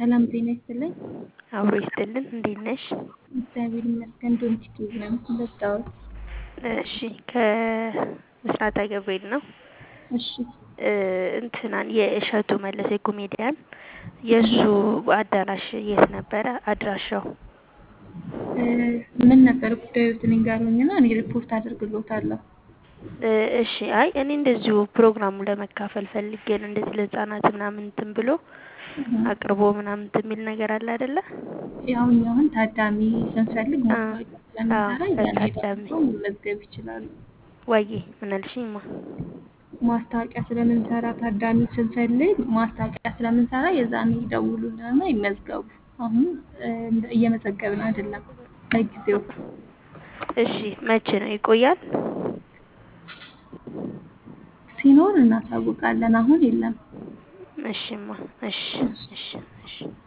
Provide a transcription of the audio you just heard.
ሰላም ጤና ይስጥልኝ። አብሮ ይስጥልን። እንዴት ነሽ? እግዚአብሔር ይመስገን። ዶንት ኪዝ ነው ለጣሁት። እሺ ከምስራታ ገብርኤል ነው። እሺ እንትናን የእሸቱ መለሰ ኮሜዲያን የእሱ አዳራሽ የት ነበረ አድራሻው? ምን ነበር ጉዳዩ? ትንኝ ጋር ሆኝና እኔ ሪፖርት አደርግሎታለሁ። እሺ አይ እኔ እንደዚሁ ፕሮግራሙ ለመካፈል ፈልጌ ነው። እንደዚህ ለህፃናት ምናምን እንትን ብሎ አቅርቦ ምናምን እንትን የሚል ነገር አለ አይደለ? ያው እኛ አሁን ታዳሚ ስንፈልግ ማስታወቂያ ስለምንሰራ ያኔ ታዳሚ ደግሞ መመዝገብ ይችላሉ። ዋዬ ምን አልሽኝማ? ማስታወቂያ ስለምንሰራ ታዳሚ ስንፈልግ ማስታወቂያ ስለምንሰራ የዛኔ ይደውሉልንና ይመዝገቡ። አሁን እየመዘገብን አይደለም ለጊዜው። እሺ መቼ ነው ይቆያል? ሲኖር እናሳውቃለን። አሁን የለም። እሺማ እሺ እሺ እሺ